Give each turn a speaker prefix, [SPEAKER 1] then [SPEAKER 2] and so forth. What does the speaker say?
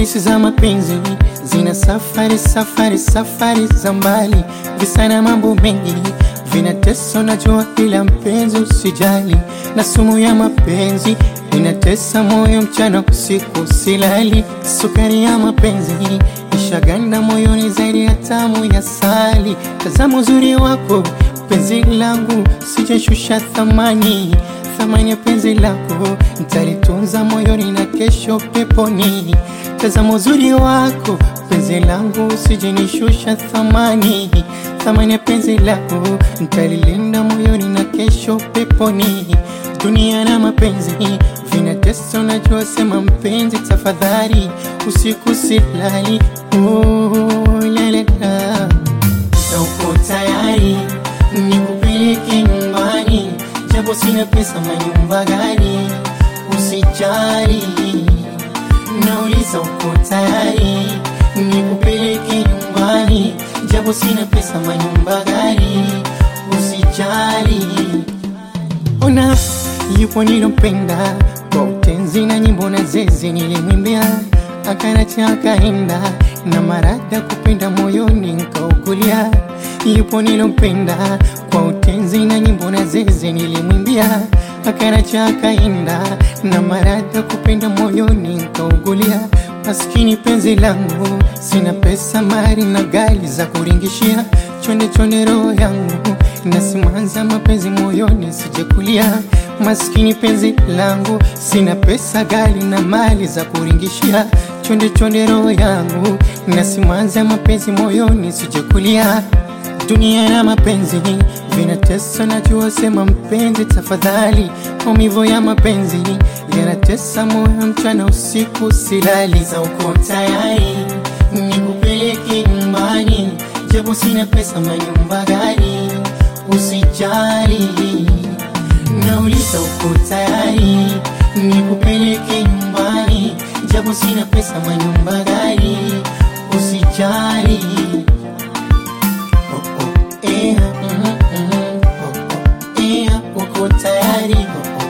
[SPEAKER 1] Hadisi za mapenzi zina safari safari safari za mbali, visa na mambo mengi vinatesa, najua ila mpenzi usijali, na sumu ya mapenzi inatesa moyo mchana usiku silali, sukari ya mapenzi ishaganda moyoni zaidi ya tamu ya sali. Tazama uzuri wako penzi langu, sijashusha thamani thamani ya penzi lako nitalitunza moyoni na kesho peponi. Tazama uzuri wako penzi langu, sijenishusha thamani thamani ya penzi lako nitalilinda moyoni na kesho peponi. Dunia na mapenzi vinatesa, unajua, sema mpenzi, tafadhali usiku silali. Oh, lalela, uko tayari nikupeleke nyumbani japo sina pesa, manyumba gani? Usijali, nauliza uko tayari nikupeleke nyumbani, japo sina pesa, manyumba gani? Usijali, ona yupo nilompenda kwa utenzi na nyimbo na zeze nilimwimbia, akanacha akaenda na marada kupenda moyoni nkaukulia. Yupo nilompenda kwa utenzi na nyimbo na zeze nilimwimbia, akanacha akaenda na marada kupenda moyoni nkaugulia. Maskini penzi langu, sina pesa, mali na gali za kuringishia, chonde chonde roho yangu nasimanza mapenzi moyoni sijekulia. Maskini penzi langu, sina pesa, gali na mali za kuringishia, chonde chonde roho yangu nasimanza mapenzi moyoni sijekulia. Dunia na mapenzi vinatesa, najua, sema mpenzi, tafadhali. Maumivu ya mapenzi yanatesa moyo, mchana usiku silali. Za uko tayari nikupeleke nyumbani, japo sina pesa, manyumba gani? Usijali, nauliza uko tayari nikupeleke nyumbani, japo sina pesa, manyumba gani? Usijali. Oh, oh, eh, mm, mm, oh, oh, eh, uko tayari oh,